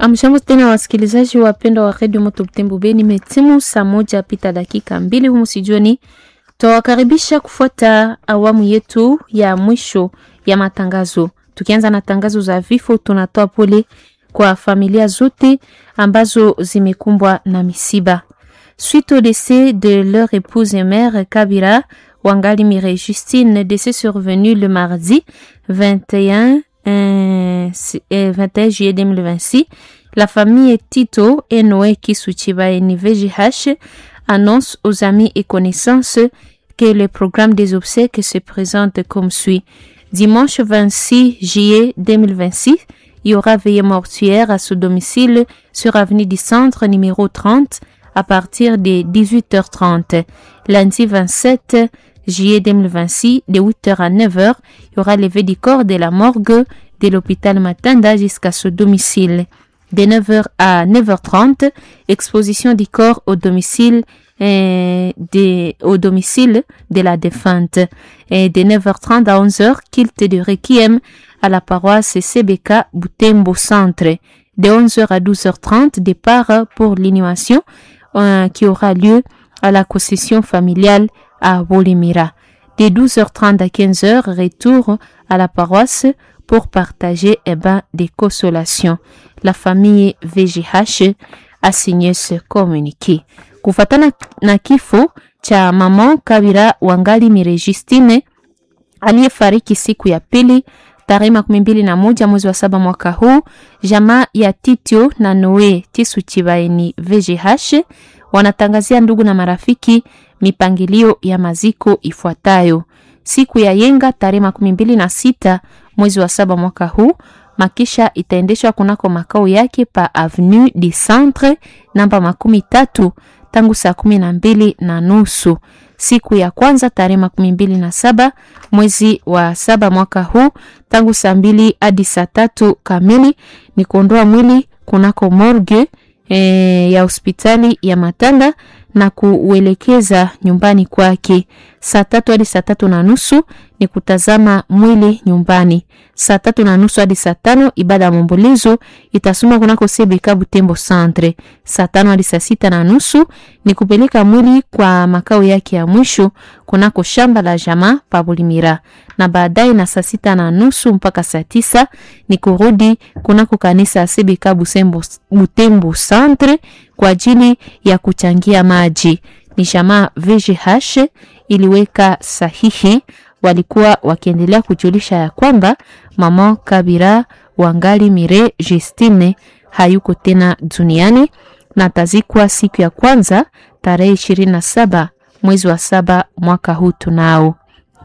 Amshambo tena wasikilizaji wapendwa wa redio Moto Butembo Beni, metimu saa moja pita dakika mbili humu sijoni, twawakaribisha kufuata awamu yetu ya mwisho ya matangazo. Tukianza na tangazo za vifo, tunatoa pole kwa familia zote ambazo zimekumbwa na misiba suite au décès de leur épouse et mère Kabira Wangali Mireille Justine, décès survenu le mardi 21 euh, 21 juillet 2026. La famille Tito et Noé Kisuchiba et VGH annonce aux amis et connaissances que le programme des obsèques se présente comme suit. Dimanche 26 juillet 2026, il y aura veillée mortuaire à ce domicile sur avenue du Centre numéro 30 à partir de 18h30. Lundi 27 juillet 2026, de 8h à 9h, il y aura levé du corps de la morgue de l'hôpital Matanda jusqu'à ce domicile. De 9h à 9h30, exposition du corps au domicile euh, de, au domicile de la défunte. Et de 9h30 à 11h, culte de requiem à la paroisse CBK Butembo Centre. De 11h à 12h30, départ pour l'inhumation euh, qui aura lieu à la concession familiale à Bolimira. De 12h30 à 15h, retour à la paroisse pour partager eh ben, des consolations. La famille VGH a signé ce communiqué. Kufatana na kifo cha mama Kabira Wangali Mire Justine aliyefariki siku ya pili tarehe makumi mbili na moja mwezi wa saba mwaka huu, jamaa ya Titio na Noe Tisu Chibaeni VGH wanatangazia ndugu na marafiki mipangilio ya maziko ifuatayo. Siku ya yenga tarehe makumi mbili na sita mwezi wa saba mwaka huu, makisha itaendeshwa kunako makao yake pa Avenue du Centre namba makumi tatu tangu saa kumi na mbili na nusu. Siku ya kwanza tarehe makumi mbili na saba mwezi wa saba mwaka huu tangu saa mbili hadi saa tatu kamili ni kuondoa mwili kunako morgue e, ya hospitali ya Matanda na kuuelekeza nyumbani kwake. Saa tatu hadi saa tatu na nusu ni kutazama mwili nyumbani. Saa tatu na nusu hadi saa tano ibada ya maombolezo itasoma kunako CBK Butembo Centre. Saa tano hadi saa sita na nusu ni kupeleka mwili kwa makao yake ya mwisho kunako shamba la jamaa Pabulimira, na baadaye na saa sita na nusu mpaka saa tisa ni kurudi kunako kanisa ya CBK Butembo, Butembo Centre kwa ajili ya kuchangia maji. Ni jamaa VGH iliweka sahihi, walikuwa wakiendelea kujulisha ya kwamba mama Kabira Wangali Mire Justine hayuko tena duniani na tazikwa siku ya kwanza tarehe ishirini na saba mwezi wa saba mwaka huu tunao.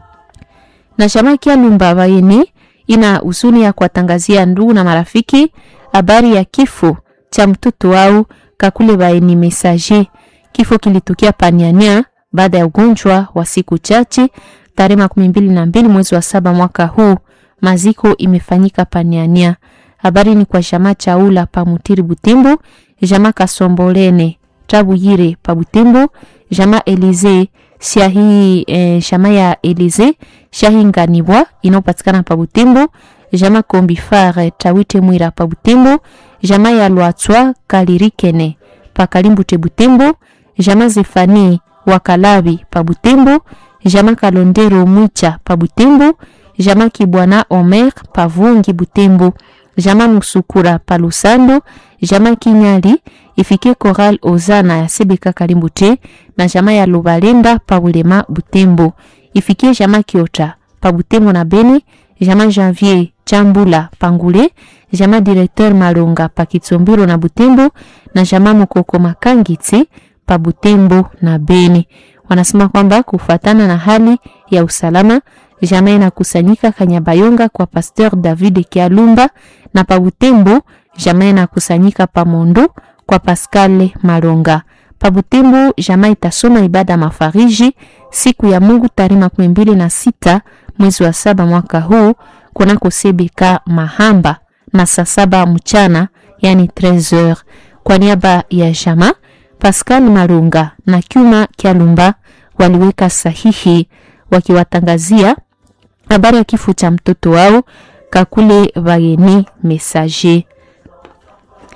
Na jamaa Kyalumba Bayeni ina huzuni ya kuwatangazia ndugu na marafiki habari ya kifo cha mtoto wao Kakule Baeni Messager. Kifo kilitokea Paniania baada ya ugonjwa wa siku chache tarehe makumi mbili na mbili mwezi wa saba mwaka huu. Maziko imefanyika Paniania. Habari ni kwa jamaa Chaula pa Mutiri Butembo, jamaa Kasombolene Tabuyire pa Butembo, jamaa Elize Shahi eh, jamaa ya Elize Shahi Nganibwa inayopatikana pa Butembo, jamaa Kombifare Tawite Mwira pa Butembo, jamaa ya Lwatswa Kalirikene pa Kalimbute Butembo, jamaa Zefani Wakalabi pa Butembo, jamaa Kalondero Mwicha pa Butembo, jamaa Kibwana Omer pa Vungi Butembo, jamaa Musukura pa Lusando, jamaa Kinyali ifike Koral Ozana ya Sebeka Kalimbute na jamaa ya Lubalenda pa Bulema Butembo, ifikie jamaa Kiota pa Butembo na Beni, jamaa Janvier Chambula Pangule, jamaa directeur Malonga pa Kitsombiro na Butembo na jamaa Mukoko Makangiti pa Butembo na Beni. Wanasema kwamba kufuatana na hali ya usalama jamaa inakusanyika Kanyabayonga kwa Pasteur David Kialumba na pa Butembo jamaa inakusanyika pa Mondo kwa Pascal Malonga. Pa Butembo jamaa itasoma ibada mafariji siku ya Mungu tarehe makumi mbili na sita mwezi wa saba mwaka huu kunako CBK Mahamba na saa saba mchana yani 13h. Kwa niaba ya jamaa Pascal Malunga na Kyuma Kyalumba waliweka sahihi wakiwatangazia habari ya kifo cha mtoto wao Kakule Bageni Messager.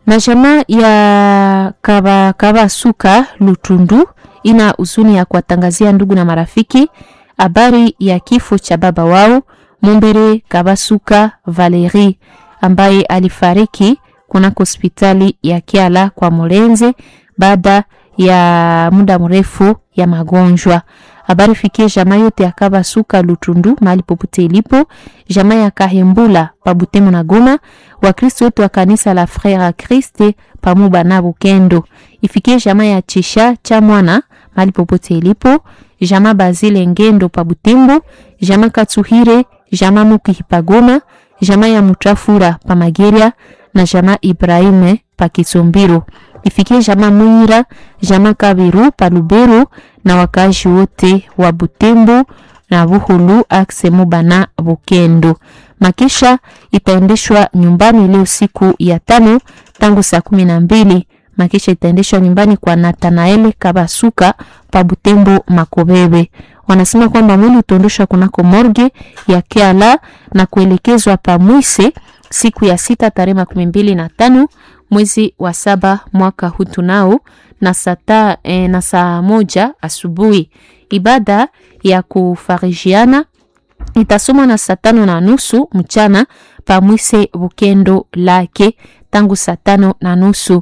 na jamaa ya kaba, kabasuka lutundu ina huzuni ya kuwatangazia ndugu na marafiki habari ya kifo cha baba wao Mumbere Kabasuka Valerie ambaye alifariki kunako hospitali ya Kiala kwa Mulenze baada ya muda mrefu ya magonjwa. Habari fikie jamaa yote ya Kabasuka Lutundu mahali popote ilipo, jamaa ya Kahembula pa Butembo na Goma, Wakristo wote wa kanisa la Frere a Christ pamoja na Bukendo. Ifikie jamaa ya Chisha cha mwana mahali popote ilipo, jamaa Bazile Ngendo pa Butembo, jamaa Katsuhire, jamaa Muki pa Goma, jamaa ya Mutafura pa Mageria na jamaa Ibrahime pa Kisumbiro. Ifikie jamaa Mwira, jamaa Kabiru pa Lubero na wakazi wote wa Butembo na Buhulu akse Mubana Bukendo. Makisha itaendeshwa nyumbani leo siku ya tano tangu saa kumi na mbili. Makisha itaendeshwa nyumbani kwa Nathanael Kabasuka pa Butembo Makobebe. Wanasema kwamba mwili utaondoshwa kunako morgue ya Kiala na kuelekezwa pa Mwise siku ya sita tarehe makumi mbili na tano mwezi wa saba mwaka huu tunao na saa e, na saa moja asubuhi. Ibada ya kufarijiana itasomwa na saa tano na nusu mchana pa Mwise Bukendo lake tangu saa tano na nusu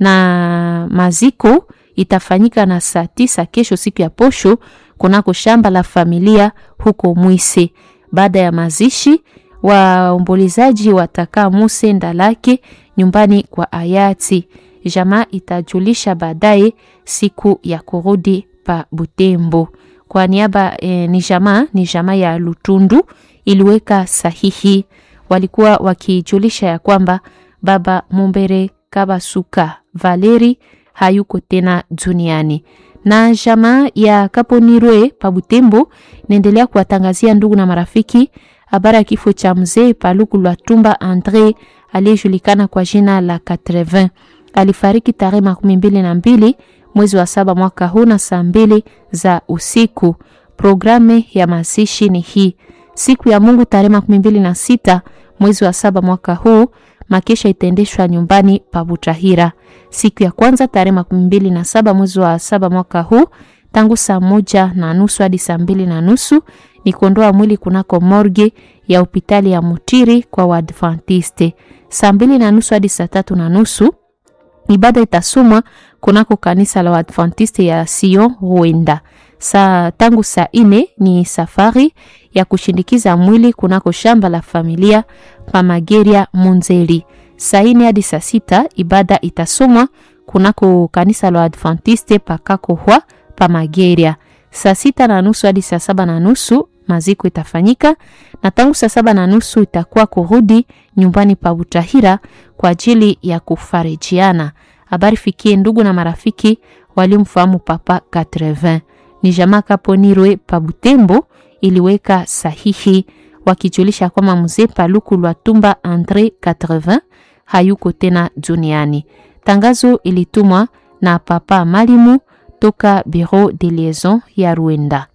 na maziko itafanyika na saa tisa kesho siku ya posho kunako shamba la familia huko Mwise. Baada ya mazishi waombolezaji watakaa Muse Ndalake nyumbani kwa hayati. Jamaa itajulisha baadaye siku ya kurudi pa Butembo. Kwa niaba e, ni jamaa ni jamaa ya Lutundu iliweka sahihi, walikuwa wakijulisha ya kwamba baba Mumbere Kabasuka Valeri hayuko tena duniani na jamaa ya Kaponirwe pa Butembo inaendelea kuwatangazia ndugu na marafiki habari ya kifo cha mzee Paluku Lwatumba Andre aliyejulikana kwa jina la 80. Alifariki tarehe makumi mbili na mbili mwezi wa saba mwaka huu na saa mbili za usiku. Programu ya mazishi ni hii: siku ya Mungu tarehe makumi mbili na sita mwezi wa saba mwaka huu makesha itaendeshwa nyumbani pa Butahira. Siku ya kwanza tarehe makumi mbili na saba mwezi wa saba mwaka huu tangu saa moja na nusu hadi saa mbili na nusu ni kuondoa mwili kunako morgue ya hospitali ya Mutiri kwa Waadventiste. Saa mbili na nusu hadi saa tatu na nusu ibada itasomwa kunako kanisa la Waadventiste ya Sion Ruenda. Saa tangu saa ine ni safari ya kushindikiza mwili kunako shamba la familia pa Mageria Munzeli. Saa ine hadi saa sita ibada itasomwa kunako kanisa la Waadventiste pa Kakohwa pa Mageria. Saa sita na nusu hadi saa saba na nusu maziko itafanyika na tangu saa saba na nusu itakuwa kurudi nyumbani pa Butahira kwa ajili ya kufarijiana. Habari fikie ndugu na marafiki waliomfahamu Papa 80 ni jamaa Kaponirwe pa Butembo iliweka sahihi wakijulisha kwamba mzee Paluku Lwatumba Andre 80 hayuko tena duniani. Tangazo ilitumwa na Papa Malimu toka Bureau de Liaison ya Rwanda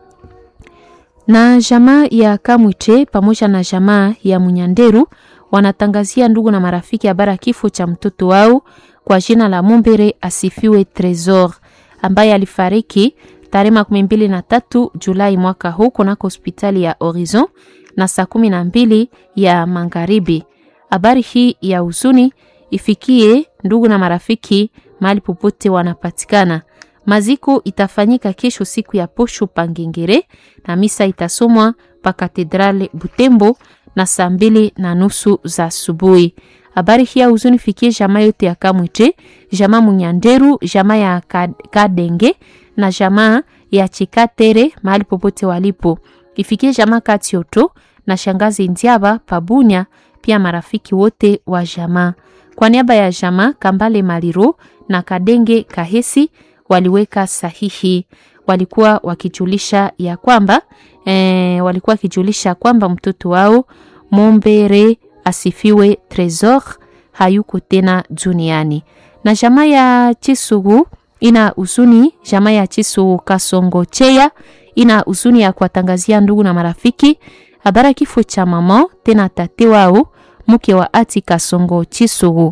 na jamaa ya Kamwiche pamoja na jamaa ya Munyanderu wanatangazia ndugu na marafiki habari ya kifo cha mtoto wao kwa jina la Mumbere Asifiwe Tresor ambaye alifariki tarehe makumi mbili na tatu Julai mwaka huu kunako hospitali ya Horizon na saa kumi na mbili ya magharibi. Habari hii ya huzuni ifikie ndugu na marafiki mahali popote wanapatikana. Maziko itafanyika kesho siku ya posho Pangengere na misa itasomwa pa katedrale Butembo na saa mbili na nusu za asubuhi. Habari hii ya huzuni fikie jamaa yote ya Kamwite, jamaa Munyanderu, jamaa ya Kadenge na jamaa ya Chikatere mahali popote walipo. Ifikie jamaa Katioto na shangazi Ndiaba Pabunya, pia marafiki wote wa jamaa. Kwa niaba ya jamaa Kambale Maliro na Kadenge Kahesi waliweka sahihi, walikuwa wakijulisha ya kwamba e, walikuwa wakijulisha kwamba mtoto wao Mombere Asifiwe Tresor hayuko tena duniani. Na jamaa ya Chisugu ina huzuni, jamaa ya Chisugu Kasongo Cheya ina huzuni ya kuwatangazia ndugu na marafiki habari kifo cha mama tena tate wao mke wa ati Kasongo Chisugu.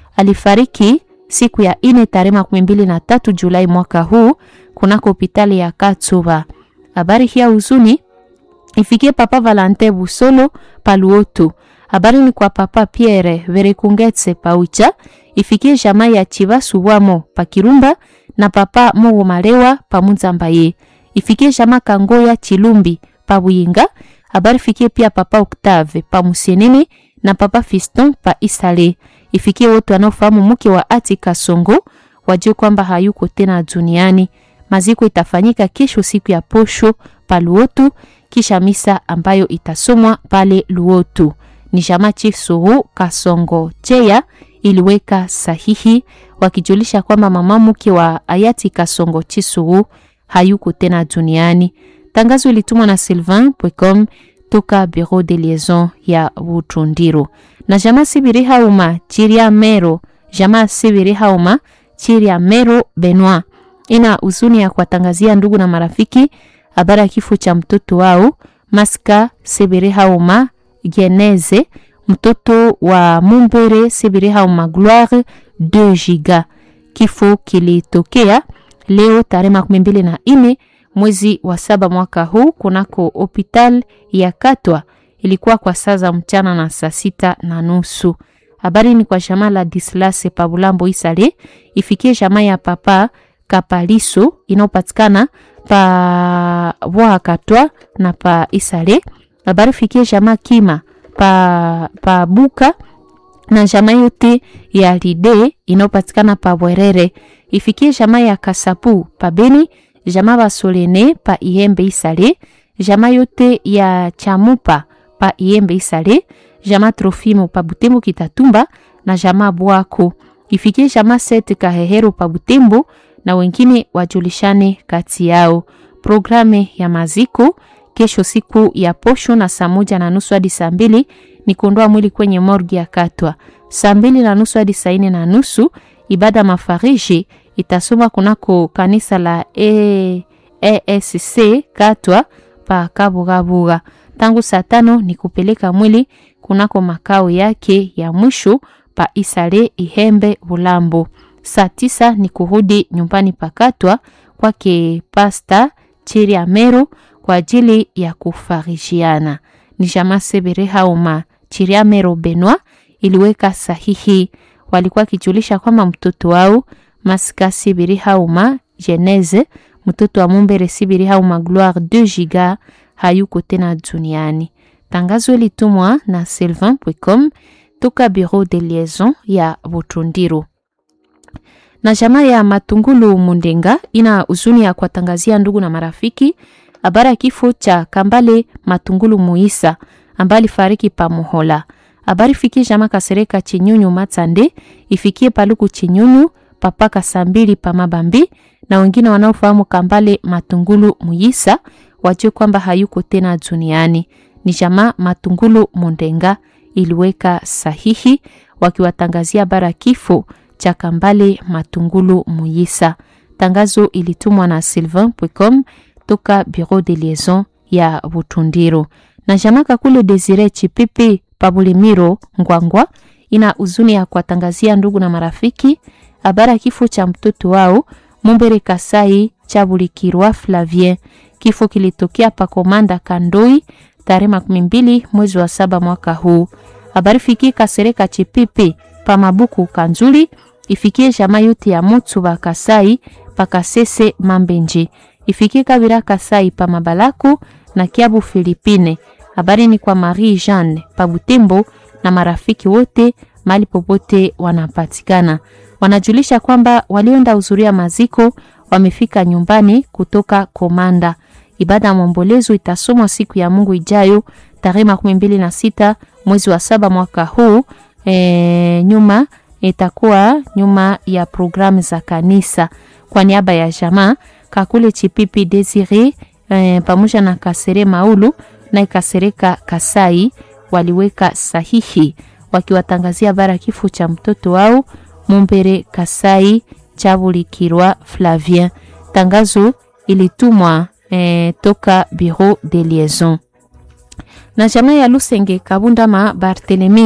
alifariki siku ya ine tarehe makumi mbili na tatu Julai mwaka huu kunako hospitali ya Katsuba. Habari hii ya huzuni ifikie papa Valentin Busolo Paluotu. Habari ni kwa papa Pierre Verekungetse Paucha, ifikie jamaa ya Chivasu wamo Pakirumba na papa Mogo Malewa Pamunzambaye, ifikie jamaa Kangoya Chilumbi Pabuyinga. Habari fikie pia papa Octave Pamusenene na papa Fiston pa Isale, ifikie wote wanaofahamu mke wa Ati Kasongo wajue kwamba hayuko tena duniani. Maziko itafanyika kesho siku ya posho pa Luotu, kisha misa ambayo itasomwa pale Luotu. Ni jamaa Chief Suru Kasongo Cheya iliweka sahihi wakijulisha kwamba mama mke wa hayati Kasongo Chisuru hayuko tena duniani. Tangazo ilitumwa na Sylvain Pwecom toka Bureau de Liaison ya Butrundiro. Na jamaa Sibiri Hauma Chiria Mero, jamaa Sibiri Hauma Chiria Mero Benoit ina huzuni ya kuwatangazia ndugu na marafiki habari ya kifo cha mtoto wao Maska Sibiri Hauma Geneze, mtoto wa Mumbere Sibiri Hauma Gloire 2 giga. Kifo kilitokea leo tarehe makumi mbili na nne mwezi wa saba mwaka huu kunako hospital ya Katwa. Ilikuwa kwa saa za mchana na saa sita na nusu. Habari ni kwa jamaa la Dislase Pabulambo Isale, ifikie jamaa ya papa Kapaliso inayopatikana pa Bwa Katwa na pa Isale. Habari fikie jamaa Kima pa, pa Buka na jamaa yote ya Lide inayopatikana pa Bwerere. Ifikie jamaa ya Kasapu pa Beni jamaa basolene pa Ihembe Isale, jamaa yote ya Chamupa pa Ihembe Isale, jamaa Trofimo pa Butembo Kitatumba na jamaa Bwako. Ifikie jamaa Sete Kahehero pa Butembo na wengine wajulishane kati yao. Programe ya maziko kesho siku ya posho na saa moja na nusu hadi saa mbili ni kuondoa mwili kwenye morgi ya Katwa. Saa mbili na nusu hadi saa nne na nusu ibada mafariji itasoma kunako kanisa la e, ESC Katwa pa Kabugabuga. Tangu saa tano ni kupeleka mwili kunako makao yake ya mwisho pa Isale Ihembe Bulambo. Saa tisa ni kurudi nyumbani pa Katwa kwake Pasta Chiri Amero kwa ajili ya kufarijiana. Ni jamaa Sebere Hauma Chiri Amero Benwa iliweka sahihi, walikuwa kijulisha kwamba mtoto wao Masika Sibiri Hauma Geneze mtoto wa Mumbere Sibiri Hauma Gloire 2 giga hayuko tena duniani. Tangazo litumwa na Sylvain Pwecom toka Bureau de Liaison ya Butrundiro. Na jamaa ya Matungulu Mundenga ina huzuni ya kuwatangazia ndugu na marafiki habari ya kifo cha Kambale Matungulu Muisa ambaye alifariki pa Muhola. Habari fikie jamaa Kasereka Chinyunyu Matande ifikie Paluku Chinyunyu papaka saa mbili pa Mabambi na wengine wanaofahamu Kambale Matungulu Muyisa wajue kwamba hayuko tena duniani. Ni jamaa Matungulu Mundenga iliweka sahihi wakiwatangazia bara kifo cha Kambale Matungulu Muyisa. Tangazo ilitumwa na Sylvain Pwecom toka Bureau de Liaison ya Butundiro. Na jamaa Kakule Desire Chipipi Pabulimiro Ngwangwa ina huzuni ya kuwatangazia ndugu na marafiki habari ya kifo cha mtoto wao Mumbere Kasai Chabulikirwa Flavien. Kifo kilitokea pa Komanda Kandoi tarehe makumi mbili mwezi wa saba mwaka huu. Habari fikie Kasereka Chipipi pa Mabuku Kanzuli, ifikie jamaa yote ya Mutsu ba Kasai pa Kasese Mambenje, ifikie Kabira Kasai pa Mabalaku na Kiabu Filipine. Habari ni kwa Marie Jeanne pa Butembo na marafiki wote mali popote wanapatikana wanajulisha kwamba walioenda hudhuria maziko wamefika nyumbani kutoka Komanda. Ibada ya maombolezo itasomwa siku ya Mungu ijayo tarehe makumi mbili na sita mwezi wa saba mwaka huu. E, nyuma itakuwa nyuma ya programu za kanisa. Kwa niaba ya jamaa Kakule Chipipi Desire e, pamoja na Kasere Maulu na Kasereka Kasai waliweka sahihi wakiwatangazia bara kifo cha mtoto wao Mumbere Kasai Chabulikirwa Flavien. Tangazo ilitumwa eh, toka Bureau de Liaison. Na jamaa ya Lusenge Kabundama Barthelemy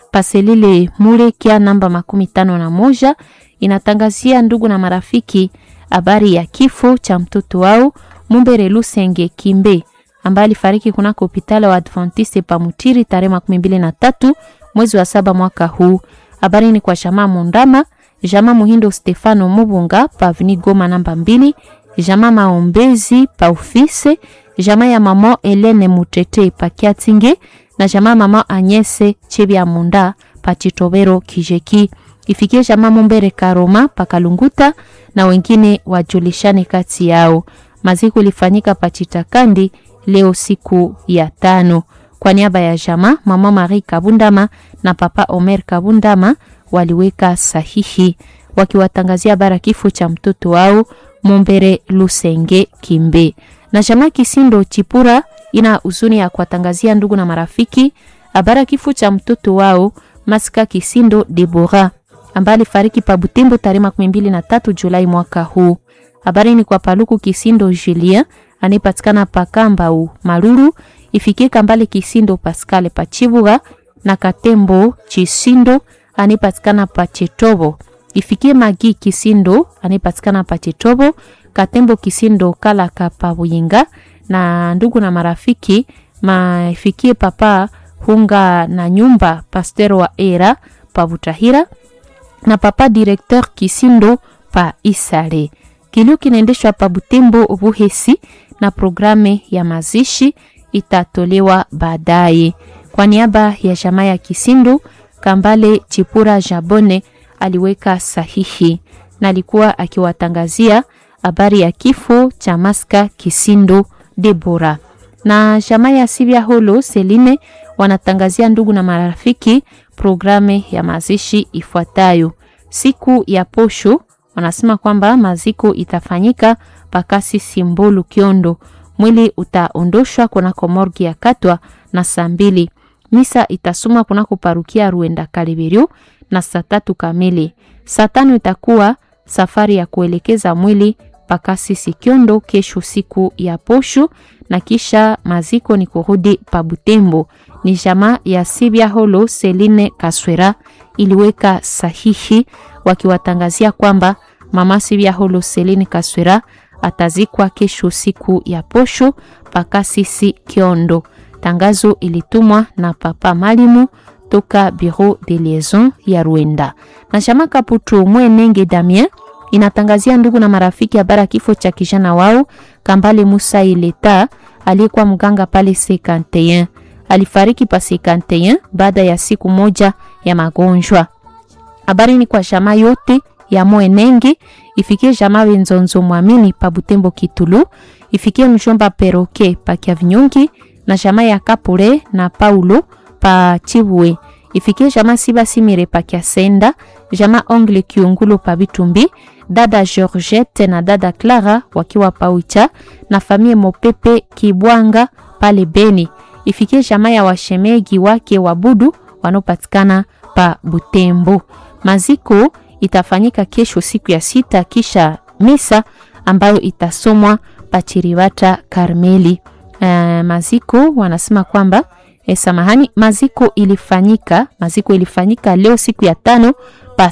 paselile mule kia namba makumi tano na moja inatangazia ndugu na marafiki habari ya kifo cha mtoto wao Mumbere Lusenge Kimbe ambaye alifariki kunako hospitali wa Adventiste Pamutiri tarehe makumi mbili na tatu mwezi wa saba mwaka huu. Habari ni kwa jamaa Mundama, jamaa Muhindo Stefano Mubunga pa Avni Goma namba mbili, jamaa Maombezi pa ofise, jamaa ya mama Elene Mutete pa Kiatinge na jamaa mama Anyese Chebya Munda pa Chitobero Kijeki. Ifikie jamaa Mumbere Karoma pa Kalunguta na wengine wajulishane kati yao. Maziko ilifanyika pa Chitakandi leo siku ya tano. Kwa niaba ya jamaa mama Marie Kabundama na papa Omer Kabundama waliweka sahihi wakiwatangazia bara kifo cha mtoto wao Mumbere Lusenge Kimbe. Na jamaa Kisindo Chipura ina huzuni ya kuwatangazia ndugu na marafiki habara kifo cha mtoto wao Masika Kisindo Debora ambaye alifariki pa Butembo tarehe makumi mbili na tatu Julai mwaka huu. Habari ni kwa Paluku Kisindo Julien anayepatikana pa Kambau Maruru, ifikie Kambale Kisindo Pascal pa Chibuga na Katembo Chisindo anayepatikana pa Chetobo, ifikie Magi Kisindo anayepatikana pa Chetobo, Katembo Kisindo Kalaka pa Buyinga na ndugu na marafiki maifikie papa Hunga na nyumba Pasteur wa Era pa Butahira na papa directeur Kisindo pa Isale. Kilio kinaendeshwa pa Butembo Buhesi na programe ya mazishi itatolewa baadaye. Kwa niaba ya jamaa ya Kisindo, Kambale Chipura Jabone aliweka sahihi na alikuwa akiwatangazia habari ya kifo cha Maska Kisindo Debora. Na jamaa ya Sibia Holo Seline wanatangazia ndugu na marafiki programe ya mazishi ifuatayo. Siku ya posho wanasema kwamba maziko itafanyika pakasi Simbolu Kiondo. Mwili utaondoshwa kunako morgi ya Katwa na saa mbili. Misa itasoma kunako parukia Ruenda Kalibiru na saa tatu kamili. Saa tano itakuwa safari ya kuelekeza mwili pakasi Sikiondo kesho siku ya posho, na kisha maziko ni kurudi pa Butembo. Ni jamaa ya Sibia Holo Seline Kaswera iliweka sahihi wakiwatangazia kwamba mama Sibia Holo Seline Kaswera atazikwa kesho siku ya posho pakasisi Kiondo. Tangazo ilitumwa na papa Malimu toka Bureau de Liaison ya Rwanda. Na jamaa Kaputu Mwenenge Damien inatangazia ndugu na marafiki habari kifo cha kijana wao Kambale Musa Ileta aliyekuwa mganga pale C51. Alifariki pa C51 baada ya siku moja ya magonjwa. Habari ni kwa jamaa yote ya Mwenenge, ifikie jamaa Wenzonzo Mwamini pa Butembo Kitulu, ifikie mjomba Peroke pa Kiavinyongi na jamaa ya Kapule na Paulo pa Chibwe, ifikie jamaa Siba Simire pa Kiasenda, jamaa Ongle Kiungulo pa Bitumbi, dada Georgette na dada Clara wakiwa pa Ucha na famie Mopepe Kibwanga pale Beni, ifikie jamaa ya washemegi wake wabudu wanaopatikana pa Butembo. Maziko itafanyika kesho siku ya sita kisha misa ambayo itasomwa Pachiriwata Karmeli. Uh, maziko wanasema kwamba eh, samahani, maziko ilifanyika maziko ilifanyika leo siku ya tano pa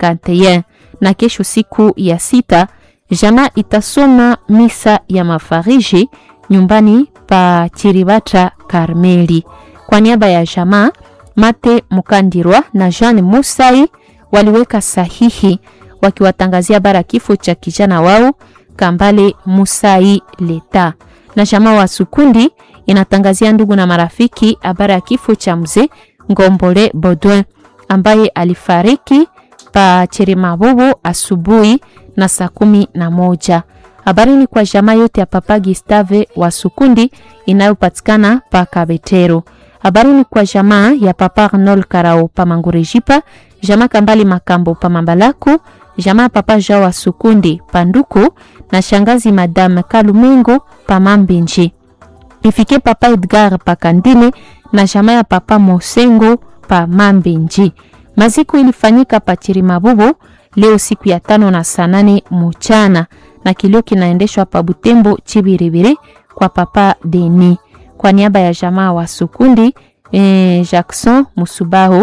51 na kesho siku ya sita jamaa itasoma misa ya mafariji nyumbani pa Chiribata Karmeli. Kwa niaba ya jamaa Mate Mukandirwa na Jean Musai waliweka sahihi wakiwatangazia bara kifo cha kijana wao Kambale Musai Leta. Na jamaa wa Sukundi inatangazia ndugu na marafiki habari ya kifo cha mzee Ngombole Baudouin ambaye alifariki pa Cherimabobo asubuhi na saa kumi na moja. Habari ni kwa jamaa yote ya Papa Gustave wa Sukundi inayopatikana pa Kabetero. Habari ni kwa jamaa ya Papa Arnold Karao pa Mangurejipa, jamaa Kambali Makambo pa Mambalaku, jamaa Papa Jao wa Sukundi pa Nduku na shangazi Madame Kalumengo pa Mambinji. Ifike Papa Edgar pa Kandine na jamaa ya Papa Mosengo pa Mambinji. Maziko ilifanyika pa Chirimabubo leo siku ya tano na saa nane mchana na kilio kinaendeshwa pa Butembo Chibiribiri kwa Papa Deni. Kwa niaba ya jamaa wa Sukundi eh, Jackson Musubahu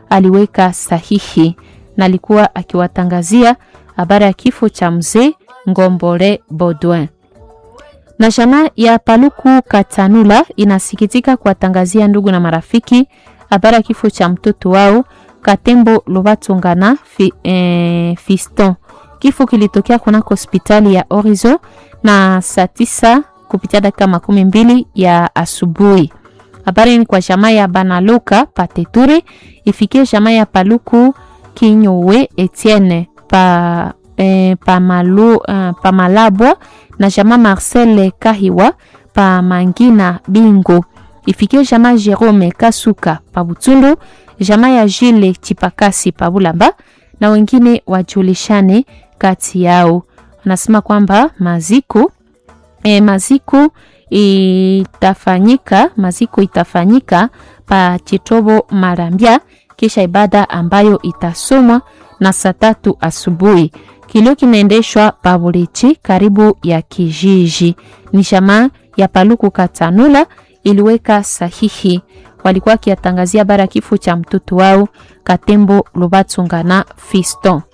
aliweka sahihi na alikuwa akiwatangazia habari ya kifo cha mzee Ngombole Baudouin. Na jamaa ya Paluku Katanula inasikitika kuwatangazia ndugu na marafiki habari ya kifo cha mtoto wao Katembo Lobatongana fi, eh, Fiston. Kifo kilitokea kunako hospitali ya Horizon na saa tisa kupitia dakika makumi mbili ya asubuhi. Habari ni kwa jamaa ya Banaluka Pateture ifikie jamaa ya Paluku Kinyowe Etienne pa, eh, pa, malu, uh, pa Malabwa na jamaa Marcel Kahiwa pa Mangina Bingo ifikie jamaa Jerome Kasuka pa Butundu, jamaa ya Jile Chipakasi pa Bulamba na wengine wajulishane kati yao. Anasema kwamba maziko e, maziko itafanyika maziko itafanyika pa Chitobo Marambia, kisha ibada ambayo itasomwa na saa tatu asubuhi. Kilio kinaendeshwa pa Bulichi karibu ya kijiji. Ni jamaa ya Paluku Katanula iliweka sahihi, walikuwa akiatangazia bara kifo cha mtoto wao Katembo Lubatsungana Fiston.